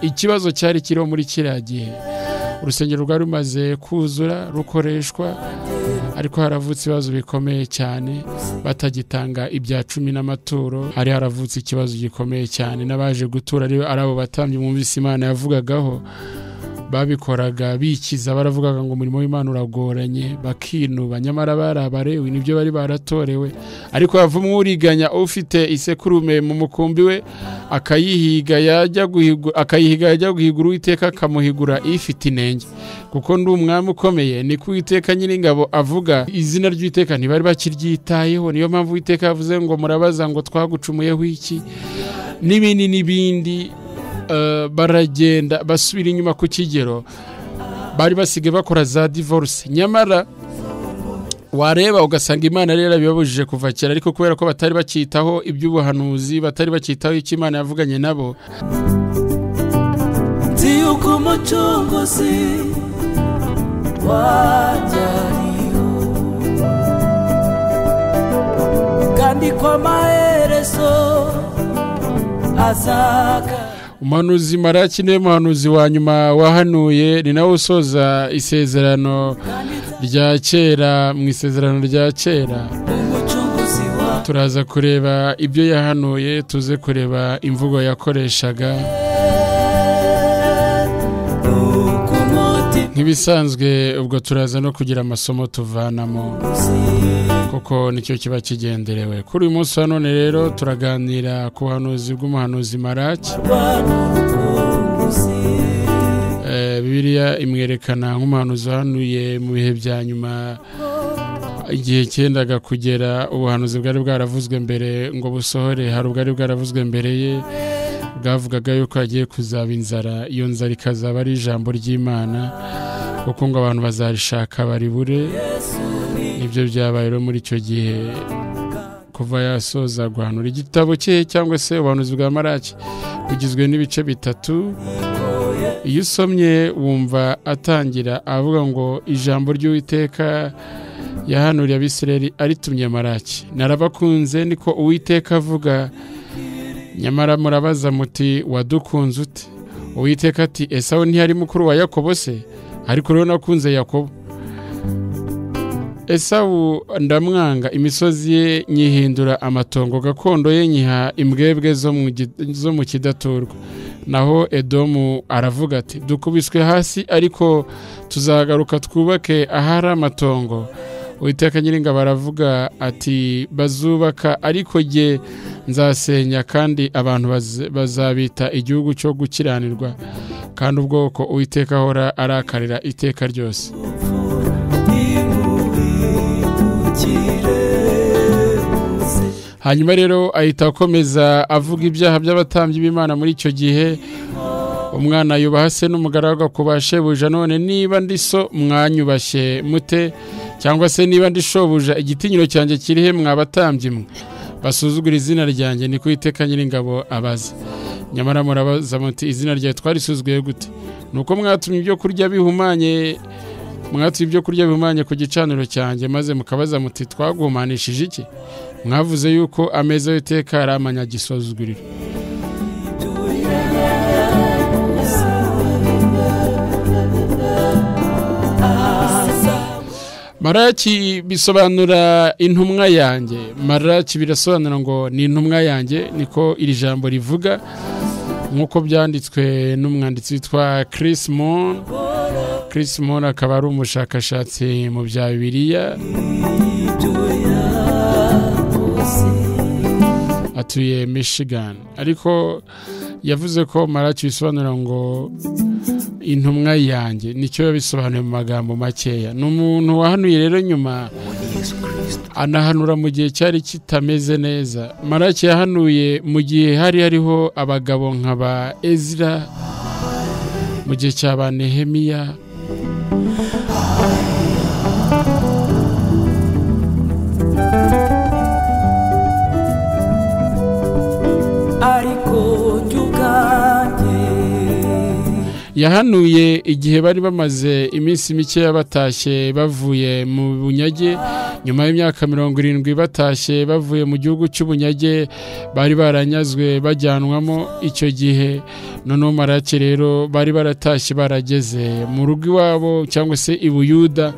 ikibazo cyari kiriho muri kiriya gihe urusengero rwari rumaze kuzura rukoreshwa ariko haravutse ibibazo bikomeye cyane batagitanga ibya cumi n'amaturo hari haravutse ikibazo gikomeye cyane n'abaje gutura ari abo batambye mwumvise imana yavugagaho babikoraga bikiza baravugaga ngo umurimo w'imana uragoranye bakinuba nyamara bari abarewe nibyo bari baratorewe ariko havamo uriganya ufite isekurume mu mukumbi we akayihiga yajya guhiga uwiteka akamuhigura ifite inenge kuko ndi umwami ukomeye ni ko uwiteka nyiringabo avuga izina ry'uwiteka ntibari bakiryitayeho niyo mpamvu uwiteka yavuze ngo murabaza ngo twagucumuyeho iki n'ibindi n'ibindi baragenda basubira inyuma ku kigero bari basigaye bakora za divorce nyamara wareba ugasanga imana rero bibabujije kuva kera ariko kubera ko batari bakitaho iby'ubuhanuzi batari bakitaho icyo imana yavuganye nabo nzi yuko umucunguzi wajyariyo kandi ko amaherezo azaga umuhanuzi maraki niwe muhanuzi wa nyuma wahanuye ni nawe usoza isezerano rya kera mu isezerano rya kera umucunguzi wa turaza kureba ibyo yahanuye tuze kureba imvugo yakoreshaga nuko umutima nk'ibisanzwe ubwo turaza no kugira amasomo tuvanamo kuko nicyo kiba kigenderewe kuri uyu munsi wa none rero turaganira ku buhanuzi bw'umuhanuzi maraki rwamukunguzi Eh, bibiliya imwerekana nk'umuhanuzi uhanuye mu bihe bya nyuma igihe cyendaga kugera ubuhanuzi bwari bwaravuzwe mbere ngo busohore hari ubwari bwaravuzwe mbere ye bwavugaga yuko hagiye kuzaba inzara iyo nzara ikazaba ari ijambo ry'imana kuko ngo abantu bazarishaka baribure ibyo byabaye rero muri icyo gihe kuva yasoza guhanura igitabo cye cyangwa se ubuhanuzi bwa maraki bugizwe n'ibice bitatu iyo usomye wumva atangira avuga ngo ijambo ry'uwiteka yahanuriye abisireri aritumye maraki narabakunze niko uwiteka avuga nyamara murabaza muti wadukunze ute uwiteka ati esawu ntiyari mukuru wa yakobo se ariko rero nakunze yakobo esawu ndamwanga imisozi ye nyihindura amatongo gakondo ye nyiha imbwebwe zo mu gi- zo mu kidaturwa naho edomu aravuga ati dukubiswe hasi ariko tuzagaruka twubake ahari amatongo uwiteka nyiringa baravuga ati bazubaka ariko jye nzasenya kandi abantu baz- bazabita igihugu cyo gukiranirwa kandi ubwoko uwiteka ahora arakarira iteka ryose ntibuhindukire uze hanyuma rero ahita akomeza avuga ibyaha by'abatambyi b'imana muri icyo gihe umwana yubaha se n'umugaragu akubaha shebuja none niba ndi so mwanyubashye mute cyangwa se niba ndi shobuja igitinyiro cyanjye kiri he mwabatambyi mwe basuzugura izina ryanjye ni kuwiteka nyiringabo abaza nyamara murabaza muti izina ryawe twarisuzuguye gute ni uko mwatumye ibyo kurya bihumanye mwatumye ibyo kurya bihumanye ku gicaniro cyanjye maze mukabaza muti twaguhumanishije iki mwavuze yuko ameza y'iteka ari amanyagisozuguriro maraki bisobanura intumwa yanjye maraki birasobanura ngo ni intumwa yanjye niko iri jambo rivuga nk'uko byanditswe n'umwanditsi witwa Chris Moore Chris Moore akaba ari umushakashatsi mu bya bibiliya ibyo yakoze atuye Michigan ariko yavuze ko maraki bisobanura ngo intumwa yanjye nicyo yabisobanuye mu magambo makeya ni umuntu wahanuye rero nyuma anahanura mu gihe cyari kitameze neza maraki yahanuye mu gihe hari hariho abagabo nka ba ezira mu gihe cya ba nehemiya ariko njye ubwanjye yahanuye igihe bari bamaze iminsi mikeya batashye bavuye mu bunyage nyuma y'imyaka mirongo irindwi batashye bavuye mu gihugu cy'ubunyage bari baranyazwe bajyanwamo icyo gihe noneho marake rero bari baratashye barageze mu rugo iwabo cyangwa se i buyuda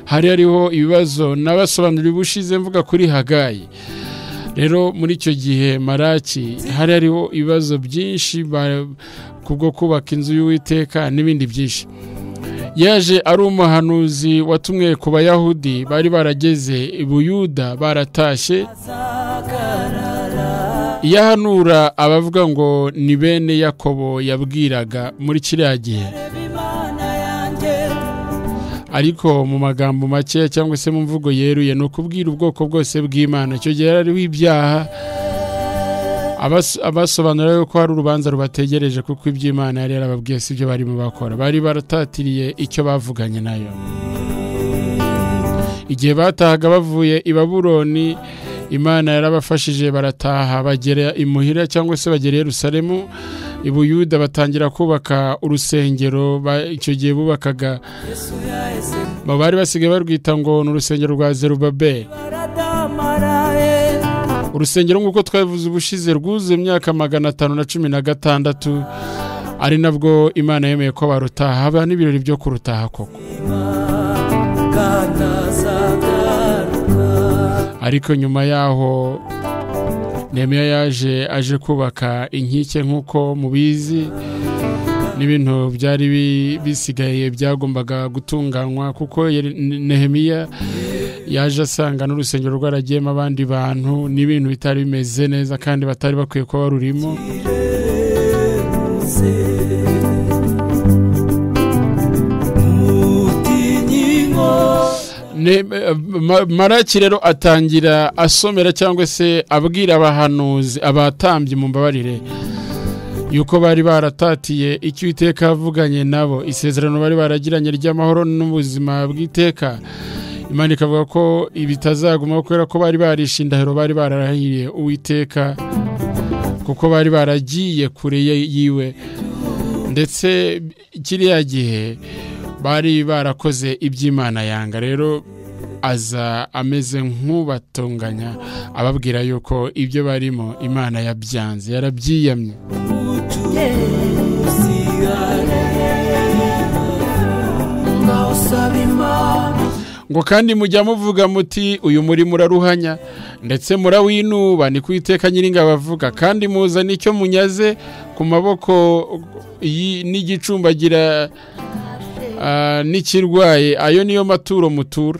hari hariho ibibazo nabasobanuriye ubushize mvuga kuri hagayi rero muri icyo gihe maraki hari hariho ibibazo byinshi ba- kubwo kubaka inzu y'uwiteka n'ibindi byinshi yaje ari umuhanuzi watumwe ku bayahudi bari barageze i buyuda baratashye iyahanura abavuga ngo ni bene yakobo yabwiraga muri kiriya gihe ariko mu magambo makeya cyangwa se mu mvugo yeruye ni ukubwira ubwoko bwose bw'imana icyo gihe hariho ibyaha abas- abasobanura yuko hari urubanza rubategereje kuko iby'imana yari yarababwiye si ibyo barimo bakora bari baratatiriye icyo bavuganye nayo igihe batahaga bavuye i baburoni imana yarabafashije barataha bagera imuhira cyangwa se bagera i yerusalemu i buyuda batangira kubaka urusengero ba- icyo gihe bubakaga ba- bari basigaye barwita ngo ni urusengero rwa zerubabeli urusengero nk'uko twabivuze ubushize rwuzuye imyaka magana atanu na cumi na gatandatu ari nabwo imana yemeye ko barutaha haba n'ibirori byo kurutaha koko ariko nyuma yaho Nehemiya yaje aje kubaka inkike nk'uko mubizi n'ibintu byari bi- bisigaye byagombaga gutunganywa kuko yari- Nehemiya yaje asanga n'urusengero rwaragiyemo abandi bantu n'ibintu bitari bimeze neza kandi batari bakwiye kuba barurimo Ne- ma- maraki rero atangira asomera cyangwa se abwira abahanuzi abatambyi mu mbabarire yuko bari baratatiye icyo iteka yavuganye nabo isezerano bari baragiranye ry'amahoro n'ubuzima bw'iteka imana ikavuga ko ibitazagumaho kubera ko bari barishe indahiro bari bararahiriye uwiteka kuko bari baragiye kure ye- yiwe ndetse kiriya gihe bari barakoze iby'imana yanga rero aza ameze nk'ubatunganya ababwira yuko ibyo barimo imana yabyanze yarabyiyamye ngo kandi mujya muvuga muti uyu murimo uraruhanya ndetse murawinuba ni ku iteka nyiringabo avuga kandi muza nicyo munyaze ku maboko y'i- n'igicumbagira ah, n'ikirwaye ayo niyo maturo mutura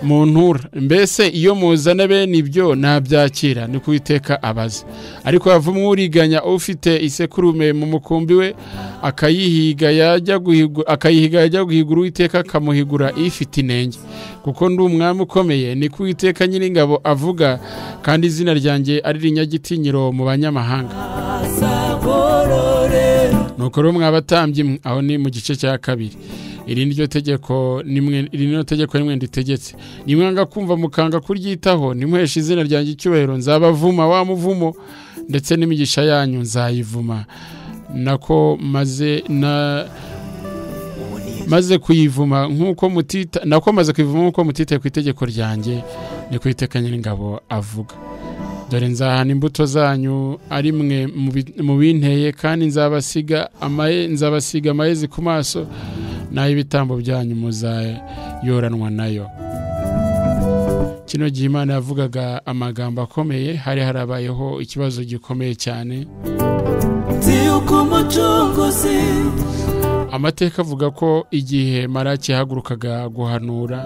mu ntura mbese iyo muzana bene ibyo ntabyakira ni ku iteka abaza ariko havamo uriganya ufite isekurume mu mukumbi we akayihiga yajya guhigu- akayihiga yajya guhigura uwiteka akamuhigura ifite inenge kuko ndi umwami ukomeye ni ku iteka nyiringabo avuga kandi izina ryanjye ari rinyagitinyiro mu banyamahanga nuko rero mwabatambye mwe aho ni mu gice cya kabiri iri ni ryo tegeko nimwe iri ni ryo tegeko nimwe nditegetse nimwanga kumva mukanga kuryitaho nimuhesha izina ryanjye icyubahiro nzabavuma wa muvumo ndetse n'imigisha yanyu nzayivuma nako maze na maze kuyivuma nk'uko mutita nako maze kuyivuma nk'uko mutitaye ku itegeko ryanjye ni ku iteka nyir'ingabo avuga dore nzahana imbuto zanyu ari mwe mu bi- mu binteye kandi nzabasiga amaye nzabasiga amayezi ku maso naho ibitambo byanyu muzayoranwa nayo kino gihe imana yavugaga amagambo akomeye hari harabayeho ikibazo gikomeye cyane amateka avuga ko igihe maraki yahagurukaga guhanura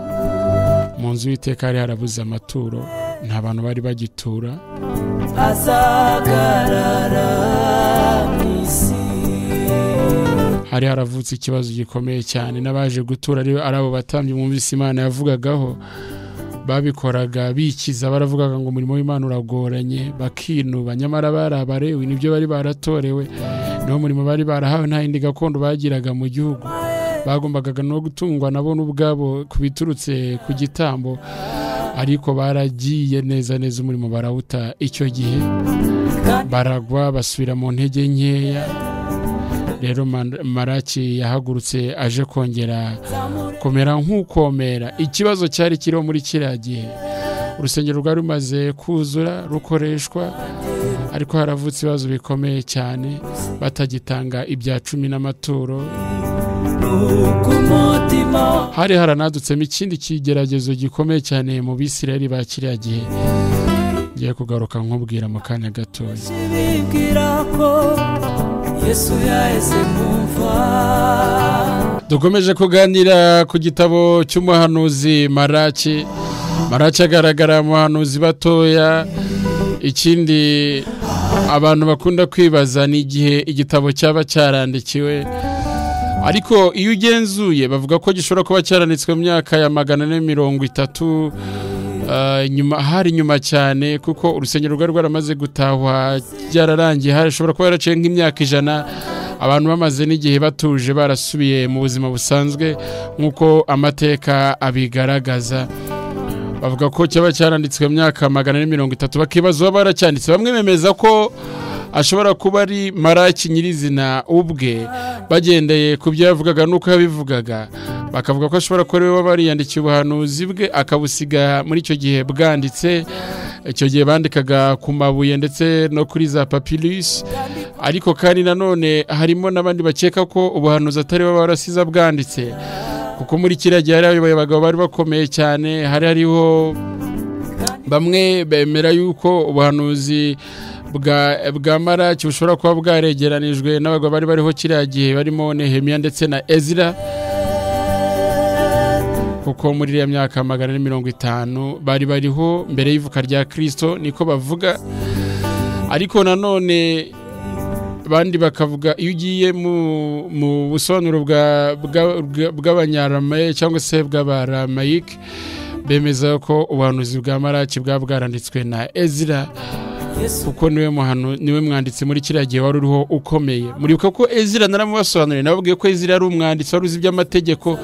mu nzu y'iteka hari harabuze amaturo nta bantu bari bagitura azagarara mu isi hari haravutse ikibazo gikomeye cyane n'abaje gutura ari ari abo batambyi mwumvise imana yavugagaho babikoraga bikiza baravugaga ngo umurimo w'imana uragoranye bakinuba nyamara bari abarewe nibyo bari baratorewe niwo murimo bari barahawe nta yindi gakondo bagiraga mu gihugu bagombaga no gutungwa nabo n'ubwabo ku biturutse ku gitambo ariko baragiye neza neza umurimo barawuta icyo gihe baragwa basubira mu ntege nkeya rero Man- maraki yahagurutse aje kongera kumera nk'ukomera ikibazo cyari kiriho muri kiriya gihe urusengero rwari rumaze kuzura rukoreshwa ariko haravutse ibibazo bikomeye cyane batagitanga ibya cumi n'amaturo kumutima hari haranadutsemo ikindi kigeragezo gikomeye cyane mu bisirayeli ba kiriya gihe ngiye kugaruka nkubwira mu kanya gatoya bibwira ko yesu yaheze mu mva dukomeje kuganira ku gitabo cy'umuhanuzi maraki maraki agaragara mu bahanuzi batoya ikindi abantu bakunda kwibaza ni igihe igitabo cyaba cyarandikiwe ariko iyo ugenzuye bavuga ko gishobora kuba cyaranditswe mu myaka ya magana ane mirongo itatu ah, nyuma hari nyuma cyane kuko urusengero rwari rwaramaze gutahwa ryararangiye hashobora kuba yaraciye nk'imyaka ijana abantu bamaze n'igihe batuje barasubiye mu buzima busanzwe nk'uko amateka abigaragaza bavuga ko cyaba cyaranditswe mu myaka magana ane mirongo itatu bakibaza uba baracyanditse bamwe bemeza ko ashobora kuba ari maraki nyirizina ubwe bagendeye ku byo yavugaga n'uko yabivugaga bakavuga ko ashobora kuba ariwe waba yariyandikiye ubuhanuzi bwe akabusiga muri icyo gihe bwanditse icyo gihe bandikaga ku mabuye ndetse no kuri za papirusi ariko kandi nanone harimo n'abandi bakeka ko ubuhanuzi atari bo barasize bwanditse kuko muri kiriya gihe hari abayoboye abagabo bari bakomeye cyane hari hariho bamwe bemera yuko ubuhanuzi bwa bwa maraki bushobora kuba bwaregeranijwe n'abagabo bari bariho kiriya gihe barimo nehemiya ndetse na ezira kuko muri iriya myaka magana ane mirongo itanu bari bariho mbere y'ivuka rya kirisito niko bavuga ariko nanone abandi bakavuga iyo ugiye mu, mu busobanuro bwa- bwa- bwa- bw'abanyarameye cyangwa se bw'abaramayike bemeza ko ubuhanuzi bwa maraki bwaba bwaranditswe na ezira yesu kuko niwe muhanu niwe mwanditsi muri kiriya gihe wari uriho ukomeye muribuka ko ezira naramubasobanuriye nababwiye ko ezira yari umwanditsi wari uzi iby'amategeko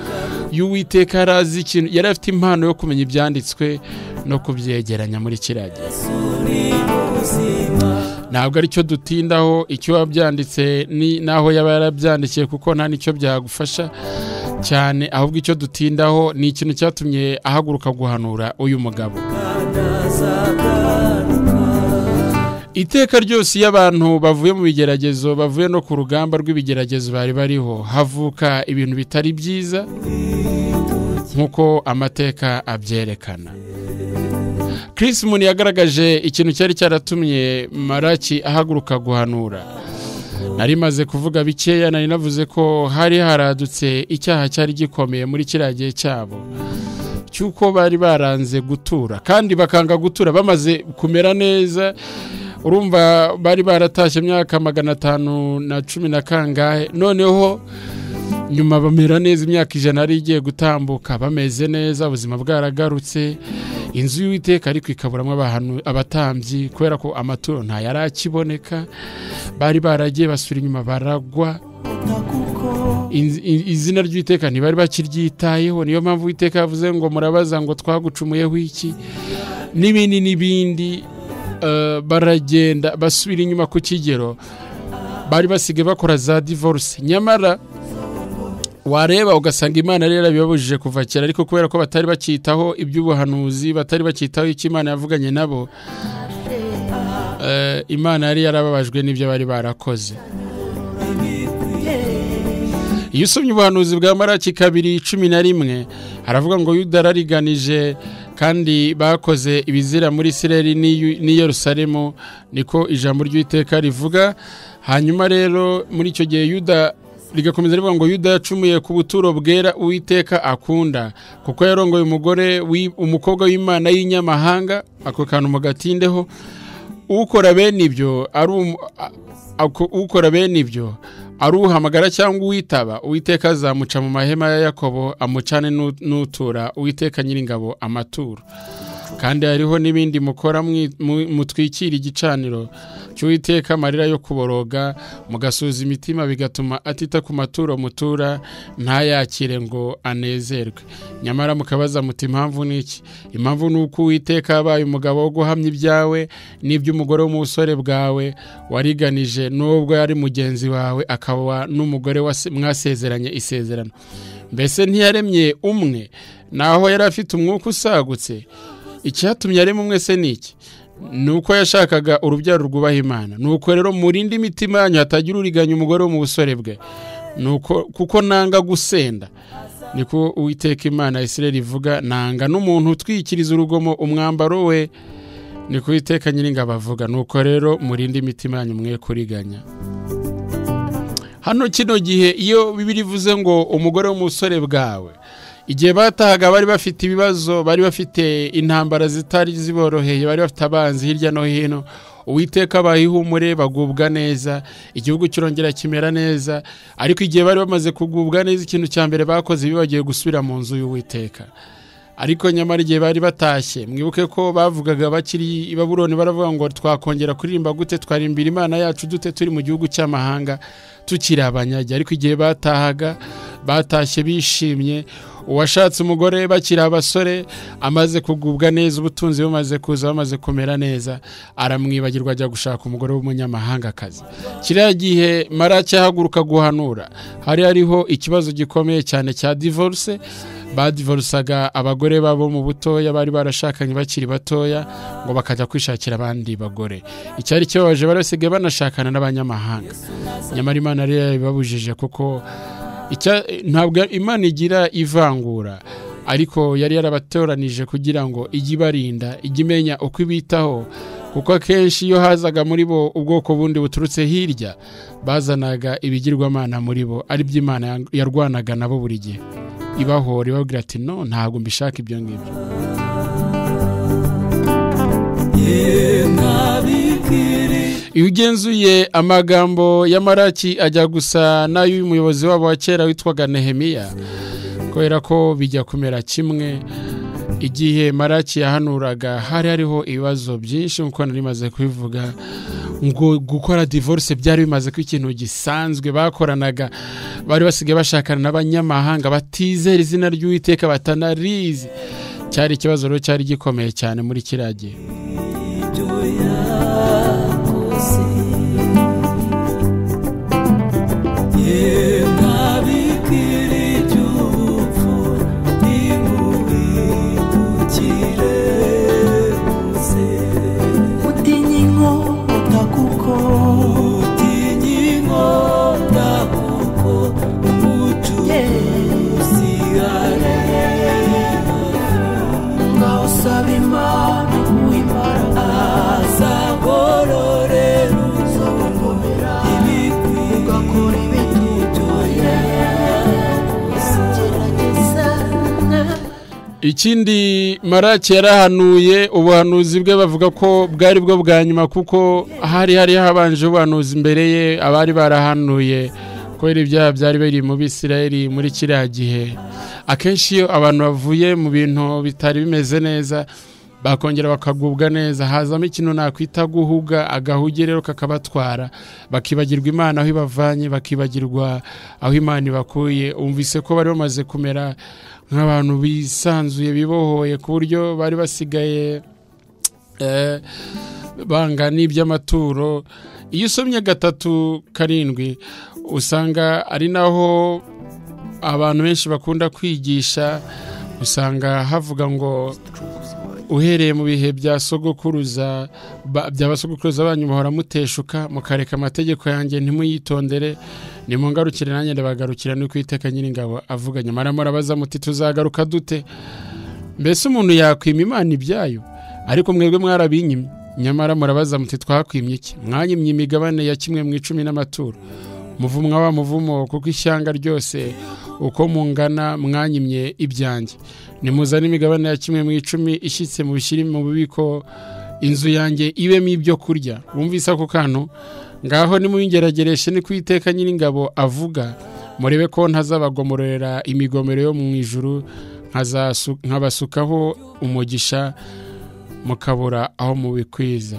y'uwiteka yari azi ikintu yari afite impano yo kumenya ibyanditswe no kubyegeranya muri kiriya gihe yesu ni ubuzima ntabwo aricyo dutindaho icyo wabyanditse ni n'aho yaba yarabyandikiye kuko nta n'icyo byagufasha cyane ahubwo icyo dutindaho ni ikintu cyatumye ahaguruka guhanura uyu mugabo kandi azagaruka iteka ryose iyo abantu bavuye mu bigeragezo bavuye no ku rugamba rw'ibigeragezo bari bariho havuka ibintu bitari byiza nk'uko amateka abyerekana Chris Moon yagaragaje ikintu cyari cyaratumye maraki ahaguruka guhanura nari maze kuvuga bikeya nari navuze ko hari haradutse icyaha cyari gikomeye muri kiriya gihe cyabo cy'uko bari baranze gutura kandi bakanga gutura bamaze kumera neza urumva bari baratashye imyaka magana atanu na cumi na kangahe noneho nyuma bamera neza imyaka ijana yari igiye gutambuka bameze neza ubuzima bwaragarutse inzu y'uwiteka ariko ikaburamo abahanu- abatambyi kubera ko amaturo ntayari akiboneka bari baragiye basura inyuma baragwa kuko Inz- i- izina ry'uwiteka ntibari bakiryitayeho niyo mpamvu uwiteka yavuze ngo murabaza ngo twagucumuyeho iki n'ibindi n'ibindi eh, baragenda basubira inyuma ku kigero bari basigaye bakora za divorce nyamara wareba ugasanga imana yari yarabibabujije kuva kera ariko kubera ko batari bakitaho iby'ubuhanuzi batari bakitaho icyo imana yavuganye nabo eh, imana yari yarababajwe n'ibyo bari barakoze iyo usomye ubuhanuzi bwa maraki kabiri cumi na rimwe haravuga ngo yuda arariganije kandi bakoze ibizira muri isireli n'i- n'i yerusalemu niko ijambo ry'uwiteka rivuga hanyuma rero muri icyo gihe yuda rigakomeza rivuga ngo yuda yacumuye ku buturo bwera uwiteka akunda kuko yarongoye umugore w'i- umukobwa w'imana y'inyamahanga ako kantu mugatindeho ukora bene ibyo ari umu- a- ako- ukora bene ibyo ari uhamagara cyangwa uwitaba uwiteka azamuca mu mahema ya yakobo amucane n'u- n'utura uwiteka nyiringabo amaturo kandi hariho n'ibindi mukora mwi- mu- mutwikira igicaniro cy'uwiteka amarira yo kuboroga mugasuza imitima bigatuma atita ku maturo mutura ntayakire ngo anezerwe nyamara mukabaza muti impamvu ni iki impamvu ni uko uwiteka yabaye umugabo wo guhamya ibyawe n'iby'umugore w'umusore bwawe wariganije n'ubwo yari mugenzi wawe akaba n'umugore wase- mwasezeranye isezerano mbese ntiyaremye umwe naho yari afite umwuka usagutse icyatumye arema umwe se ni iki ni uko yashakaga urubyaro rwubaha imana ni uko rero murinde imitima yanyu hatagira uriganya umugore wo mu busore bwe Ni uko- kuko nanga gusenda niko uwiteka imana ya isireri ivuga nanga n'umuntu utwikiriza urugomo umwambaro we niko uwiteka nyiringabo avuga ni uko rero murinde imitima yanyu mwe kuriganya hano kino gihe iyo bibiri ivuze ngo umugore w'umusore bwawe igihe batahaga bari bafite ibibazo bari bafite intambara zitari ziboroheye bari bafite abanzi hirya no hino uwiteka bahihumure bagubwa neza igihugu kirongera kimera neza ariko igihe bari bamaze kugubwa neza ikintu cya mbere bakoze biba bagiye gusubira mu nzu y'uwiteka ariko nyamara igihe bari batashye mwibuke ko bavugaga bakiri i baburoni baravuga ngo twakongera kuririmba gute twarimbira imana yacu dute turi mu gihugu cy'amahanga tukiri abanyage ariko igihe batahaga batashye bishimye uwashatse umugore bakiri abasore amaze kugubwa neza ubutunzi bumaze kuza bamaze kumera neza aramwibagirwa ajya gushaka umugore w'umunyamahangakazi kiriya gihe marake ahaguruka guhanura hari hariho ikibazo gikomeye cyane cya divorce badivorusaga abagore babo mu butoya bari barashakanye bakiri batoya ngo bakajya kwishakira abandi bagore icyari kibabaje bari basigaye banashakana n'abanyamahanga nyamara imana rero yabibabujije kuko icya- ntabwo imana igira ivangura ariko yari yarabatoranije kugira ngo ijye ibarinda ijye imenya uko ibitaho kuko akenshi iyo hazaga muri bo ubwoko bundi buturutse hirya bazanaga ibigirwamana muri bo ari byo imana yarwanaga nabo buri gihe ibahora ibabwira ati no ntabwo mbishaka ibyo ngibyo ye ntabikiri iyo ugenzuye amagambo ya maraki ajya gusa n'ay'umuyobozi wabo wa kera witwaga nehemiya kubera ko bijya kumera kimwe igihe maraki yahanuraga hari hariho ibibazo byinshi nk'uko nari maze kubivuga ngo gukora divorce byari bimaze kuba ikintu gisanzwe bakoranaga bari basigaye bashakana n'abanyamahanga batizera izina ry'uwiteka batanarizi cyari ikibazo rero cyari gikomeye cyane muri kiriya gihe ibyo yakoze ye ntabikiri iby'ubupfu ntimubihugire uze utinye inkota kuko utinye inkota kuko umucuruzi areba ngaho usaba imana uwimara azagororera uzongomera ibikwiye ugakora ibintu byoye gerageza ikindi maraki yarahanuye ubuhanuzi bwe bavuga ko bwari bwo bwa nyuma kuko hari hari habanje ubuhanuzi imbere ye abari barahanuye kubera ibyaha byari biri mu bisirayeli muri kiriya gihe akenshi iyo abantu bavuye mu bintu bitari bimeze neza bakongera bakagubwa neza hazamo ikintu nakwita guhuga agahuge rero kakabatwara bakibagirwa imana aho ibavanye bakibagirwa aho imana ibakuye umvise ko bari bamaze kumera nk'abantu bisanzuye bibohoye ku buryo bari basigaye eh, banga n'iby'amaturo iyo usomye gatatu karindwi usanga ari naho abantu benshi bakunda kwigisha usanga havuga ngo uhereye mu bihe bya sogokuruza ba- bya basogokuruza banyu bahora muteshuka mukareka amategeko yanjye ntimuyitondere nimungarukire nanjye ndabagarukira ni kwiteka nyiringabo avuga nyamara murabaza muti tuzagaruka dute mbese umuntu yakwima imana ibyayo ariko mwebwe mwarabinyimye nyamara murabaza muti twakwimye iki mwanyimye imigabane ya kimwe mu icumi n'amaturo muvumwa wa muvumo kuko ishyanga ryose uko mungana mwanyimye ibyanjye nimuzane imigabane ya kimwe mu icumi ishyitse mu bishyiri mu bubiko inzu yanjye ibemo ibyo kurya wumvise ako kantu ngaho nimuyingeragereshe ni kwiteka nyiringabo avuga murebe ko ntazabagomororera imigomero yo mu ijuru nkazasu- nkabasukaho umugisha mukabura aho mubikwiza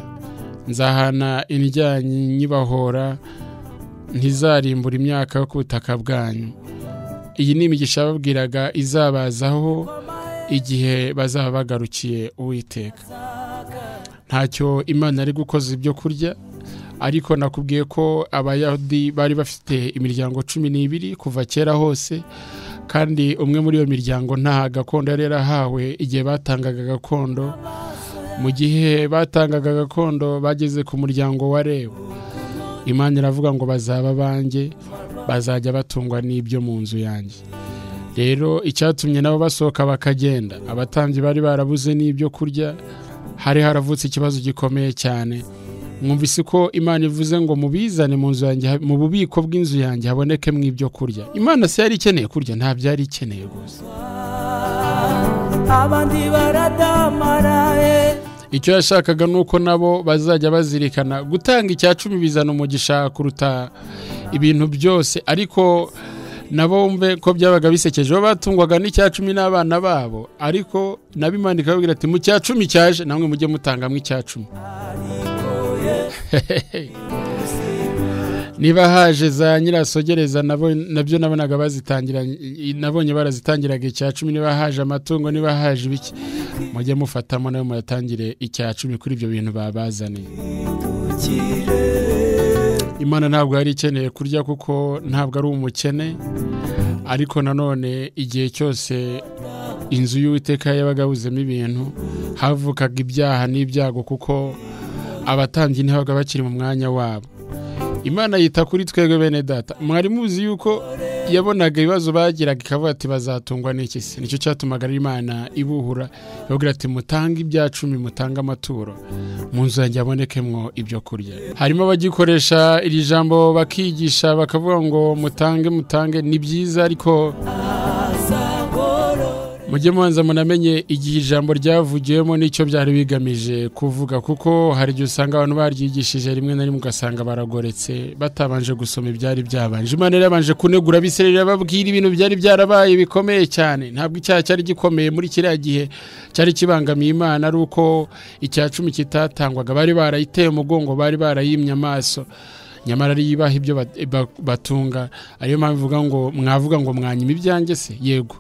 nzahana indyanyi nyibahora ntizarimbura imyaka yo ku butaka bwanyu iyi ni imigisha yababwiraga izabazaho igihe bazaba bagarukiye uwiteka ntacyo imana ari gukoza ibyo kurya ariko nakubwiye ko abayahudi bari bafite imiryango cumi n'ibiri kuva kera hose kandi umwe muri iyo miryango nta gakondo yari yarahawe igihe batangaga gakondo mu gihe batangaga gakondo bageze ku muryango wa rebu imana iravuga ngo bazaba banjye bazajya batungwa n'ibyo mu nzu yanjye rero icyatumye nabo basohoka bakagenda abatambyi bari barabuze n'ibyo kurya hari haravutse ikibazo gikomeye cyane mwumvise ko imana ivuze ngo mubizane mu nzu yanjye mu bubiko bw'inzu yanjye habonekemo ibyo kurya imana se yari ikeneye kurya ntabyo yari ikeneye gusa abandi baradamaraye icyo yashakaga ni uko nabo bazajya bazirikana gutanga icya cumi bizana umugisha kuruta ibintu byose ariko nabo mve ko byabaga bisekeje bo batungwaga n'icya cumi n'abana babo ariko nabo imana ikababwira ati mu cya cumi cyaje namwe mujye mutangamo icya cumi niba haje za nyirasogereza nabo- nabyo nabonaga bazitangira nabonye barazitangiraga icya cumi niba haje amatungo niba haje ibiki mujye mufatamo nawe muyatangire icya cumi kuri ibyo bintu babazaniye imana ntabwo yari ikeneye kurya kuko ntabwo ari umukene ariko nanone igihe cyose inzu y'uwiteka yabaga yabuzemo ibintu havukaga ibyaha n'ibyago kuko abatambyi ntibabaga bakiri mu mwanya wabo imana yita kuri twebwe bene data mwari muzi yuko yabonaga ibibazo bagiraga ikavuga ati bazatungwa n'iki se nicyo cyatumaga rero imana ibuhura ivuga ati mutange ibya cumi mutange amaturo mu nzu yanjye habonekemwo ibyo kurya harimo abagikoresha iri jambo bakigisha bakavuga ngo mutange mutange ni byiza ariko mujye mubanza munamenye igihe ijambo ryavugiwemo n'icyo byari bigamije kuvuga kuko hari igihe usanga abantu baryigishije rimwe na rimwe ugasanga baragoretse batabanje gusoma ibyari byabanje imana yabanje kunegura abisirayeli babwira ibintu byari byarabaye bikomeye cyane ntabwo icyaha cyari gikomeye muri kiriya gihe cyari kibangamiye imana ari uko icya cumi kitatangwaga bari barayiteye umugongo bari barayimye amaso nyamara ari ibaha ibyo bat- ba- batunga ariyo mpamvu ivuga ngo mwavuga ngo mwanyima ibyanjye se yego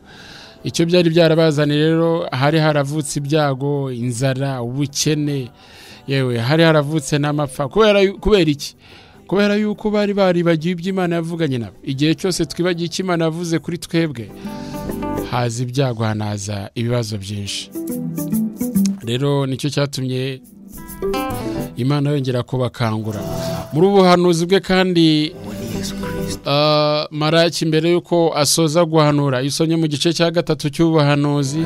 icyo byari byarabazaniye rero hari haravutse ibyago inzara ubukene yewe hari haravutse n'amapfa kubera yu- kubera iki kubera yuko bari baribagiwe ibyo imana yavuganye nabo igihe cyose twibagiye icyo imana yavuze kuri twebwe haza ibyago hanaza ibibazo byinshi rero nicyo cyatumye imana yongera kubakangura muri ubu buhanuzi bwe kandi Ah, maraki mbere y'uko asoza guhanura iyo usomye mu gice cya gatatu cy'ubuhanuzi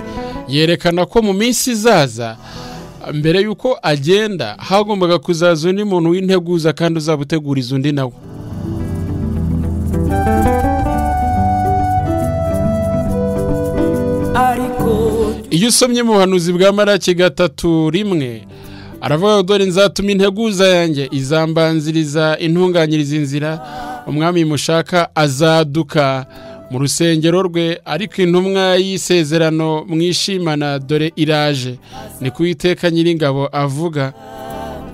yerekana ko mu minsi izaza mbere y'uko agenda hagombaga kuzaza undi muntu w'integuza kandi uzaba uteguriza undi nawe ariko iyo usomye mu buhanuzi bwa maraki gatatu rimwe aravuga dore nzatuma integuza yanjye izambanziriza intunganyiriza inzira umwami mushaka azaduka mu rusengero rwe ariko intumwa y'isezerano mwishimana dore iraje ni ku iteka nyiringabo avuga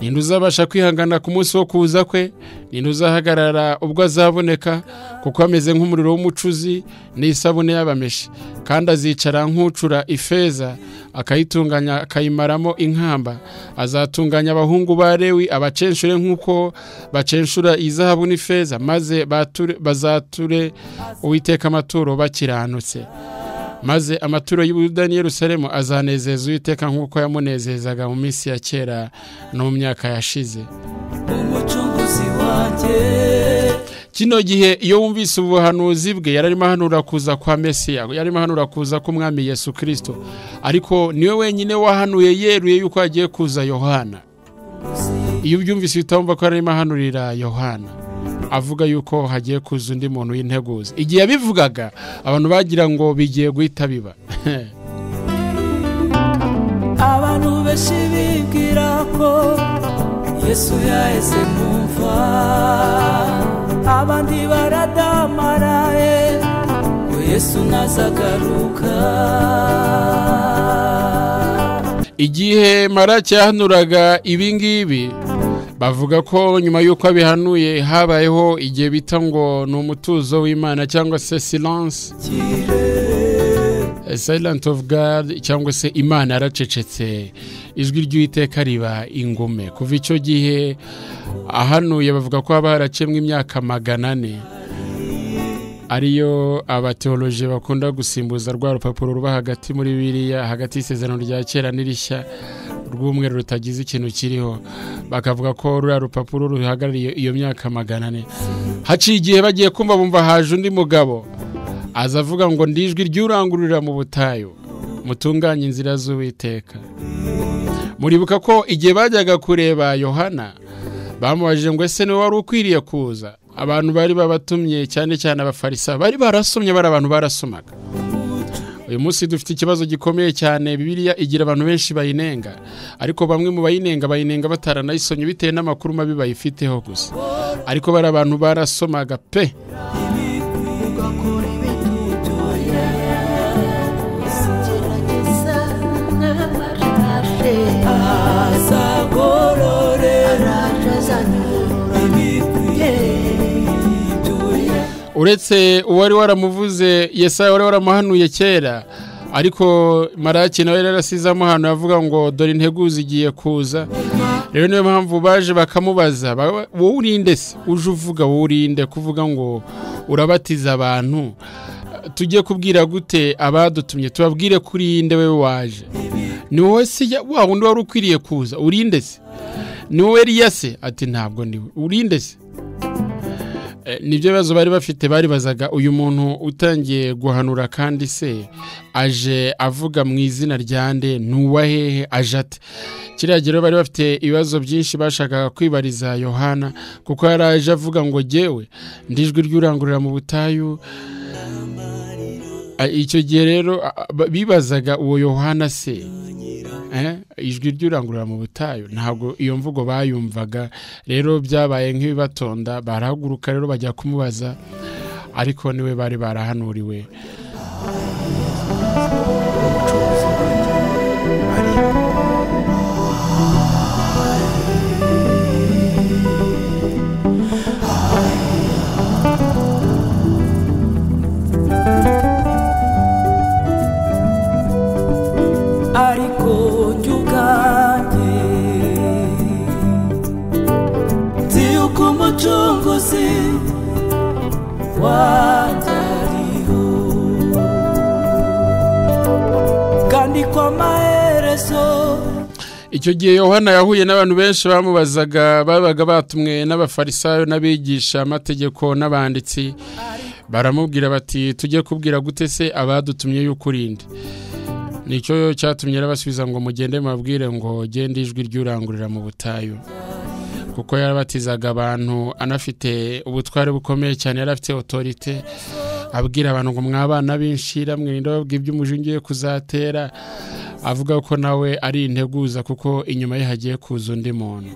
ninde uzabasha kwihangana ku munsi wo kuza kwe ninde uzahagarara ubwo azaboneka kuko ameze nk'umuriro w'umucuzi n'isabune y'abameshi kandi azicara nk'ucura ifeza akayitunganya akayimaramo inkamba azatunganya abahungu ba lewi abacenshura nk'uko bacenshura izahabu n'ifeza maze bature- bazature uwiteka amaturo bakiranutse maze amaturo y'ubuyuda Yerusalemu azanezeza uwiteka nk'uko yamunezezaga mu minsi ya kera no mu myaka yashize umucunguzi wanjye kino gihe iyo wumvise ubuhanuzi bwe yari arimo ahanura kuza kwa mesiya yari arimo ahanura kuza k'umwami yesu kirisito ariko niwe wenyine wahanuye yeruye yuko hagiye kuza yohana iyo ubyumvise uhita wumva ko yari arimo ahanurira yohana avuga yuko hagiye kuza undi muntu w'integuza igihe yabivugaga abantu bagira ngo bigiye guhita biba abantu benshi bibwira ko yesu yaheze mu mva abandi baradamaraye ngo yesu ntazagaruka igihe mara cyahanuraga ibingibi bavuga ko nyuma y'uko abihanuye habayeho igihe bita ngo ni umutuzo w'imana cyangwa se silence silent of God cyangwa se imana yaracecetse ijwi ry'uwiteka riba ingume kuva icyo gihe ahanuye bavuga ko haba haracemwa imyaka magana ane ariyo abateoloji bakunda gusimbuza rwa rupapuro ruba hagati muri biriya hagati y'isezerano rya kera n'irishya rw'umweru rutagize ikintu kiriho bakavuga ko ruriya rupapuro ruhagarariye iyo myaka magana ane haciye igihe bagiye kumva bumva haje undi mugabo aza avuga ngo ndijwi ry'urangururira mu butayu mutunganye inzira z'uwiteka muribuka ko igihe bajyaga kureba yohana bamubajije ngo ese niwe wari ukwiriye kuza abantu bari babatumye cyane cyane abafarisayo bari barasomye bari abantu barasomaga uyu munsi dufite ikibazo gikomeye cyane bibiriya igira abantu benshi bayinenga ariko bamwe mu bayinenga bayinenga bataranayisomye bitewe n'amakuru mabi bayifiteho gusa ariko bari abantu barasomaga pe uretse uwari waramuvuze yesaya wari waramuhanuye kera ariko maraki nawe yari yarasize amuhano avuga ngo dore integuza igiye kuza rero niyo mpamvu baje bakamubaza wowe urinde se uje uvuga wowe urinde kuvuga ngo urabatiza abantu tujye kubwira gute abadutumye tubabwire kuri inde we waje ni wowe se wa wundi wari ukwiriye kuza urinde se ni wowe riya se ati ntabwo niwe urinde se nibyo bibazo bari bafite baribazaga uyu muntu utangiye guhanura kandi se aje avuga mu izina rya nde hehe aje ate kiriya gihe bari bafite ibibazo byinshi bashakaga kwibariza yohana kuko yari aje avuga ngo ngewe ndijwi ry'urangurura mu butayu icyo gihe rero bibazaga uwo yohana se ijwi ry'urangurura mu butayu ntabwo iyo mvugo bayumvaga rero byabaye nk'ibibatonda barahaguruka rero bajya kumubaza ariko niwe bari barahanuriwe umucunguzi wangariho kandi ko amaherezo icyo gihe yohana yahuye n'abantu benshi bamubazaga babaga batumwe n'abafarisayo n'abigisha amategeko n'abanditsi baramubwira bati tujye kubwira gute se abadutumye yuko urinde nicyo cyatumye arabasubiza ngo mugende mabwire ngo gende ijwi ry'urangurira mu butayu kuko yarabatizaga abantu anafite ubutware bukomeye cyane yari afite otorite abwira abantu ngo mwabana b'inshira mwirinda babwira ibyo ugiye kuzatera avuga ko nawe ari integuza kuko inyuma ye hagiye kuza undi muntu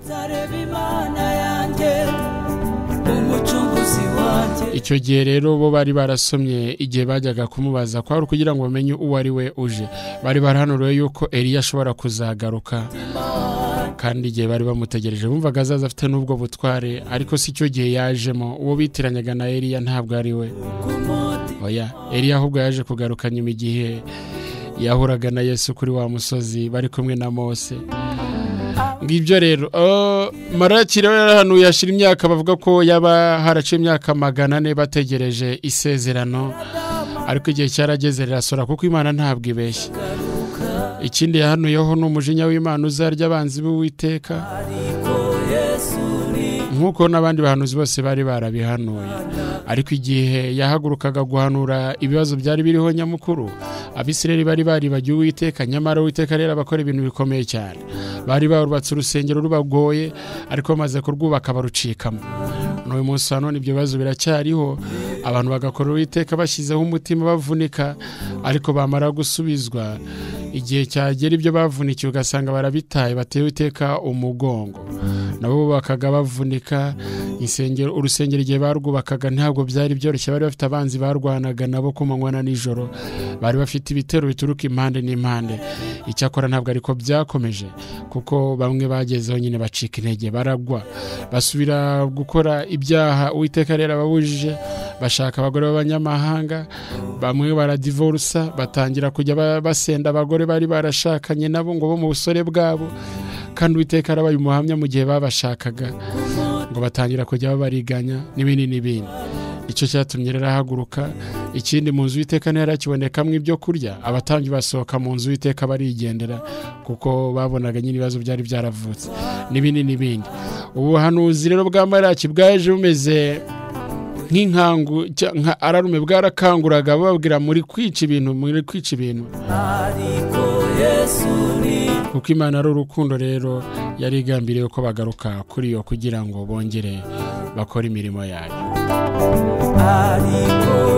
icyo gihe rero bo bari barasomye igihe bajyaga kumubaza kwari kugira ngo bamenye uwo ari we uje bari barahanuriwe yuko eriya ashobora kuzagaruka kandi igihe bari bamutegereje bumvaga azaza afite n'ubwo butware ariko si cyo gihe yajemo uwo bitiranyaga na eriya ntabwo ari we oya eriya ahubwo yaje kugaruka nyuma igihe yahuraga na yesu kuri wa musozi bari kumwe na mose ngibyo rero maraki rero yarahanuye yashira imyaka bavuga ko yaba haraciye imyaka magana ane bategereje isezerano ariko igihe cyarageze rirasora kuko imana ntabwo ibeshya ikindi yahanuyeho ni umujinya w'imana uzarya abanzi b'uwiteka nk'uko n'abandi bahanuzi bose bari barabihanuye ariko igihe yahagurukaga guhanura ibibazo byari biriho nyamukuru abisireri bari baribagiwe uwiteka nyamara uwiteka rero abakora ibintu bikomeye cyane bari barubatse urusengero rubagoye ariko bamaze kurwubaka barucikamo n'uyu munsi wa none ibyo bibazo biracyariho abantu bagakora uwiteka bashyizeho umutima bavunika ariko bamara gusubizwa igihe cyagera ibyo bavunikiye ugasanga barabitaye batewe iteka umugongo nabo bakaga bavunika insengero urusengero igihe barwubakaga ntabwo byari byoroshye bari bafite abanzi barwanaga nabo ku manywa na nijoro bari bafite ibitero bituruka impande n'impande icyakora ntabwo ariko byakomeje kuko bamwe bagezeho nyine bacika intege baragwa basubira gukora ibyaha uwiteka rero ababujije bashaka abagore b'abanyamahanga bamwe baradivorusa batangira kujya ba- basenda abagore bari barashakanye nabo ngo bo mu busore bwabo kandi uwiteka arabaye umuhamya mu gihe babashakaga ngo batangira kujya babariganya n'ibindi n'ibindi icyo cyatumye rero ahaguruka ikindi mu nzu y'iteka ntihari hakibonekamo ibyo kurya abatambyi basohoka mu nzu y'iteka barigendera kuko babonaga nyine ibibazo byari byaravutse n'ibindi n'ibindi ubuhanuzi rero bwa maraki bwaje bumeze nk'inkangu cya- nka ararume bwarakanguraga bababwira muri kwica ibintu muri kwica ibintu ariko yesu ni kuko imana ari urukundo rero yari igambiriye ko bagaruka kuri yo kugira ngo bongere bakore imirimo yayo ariko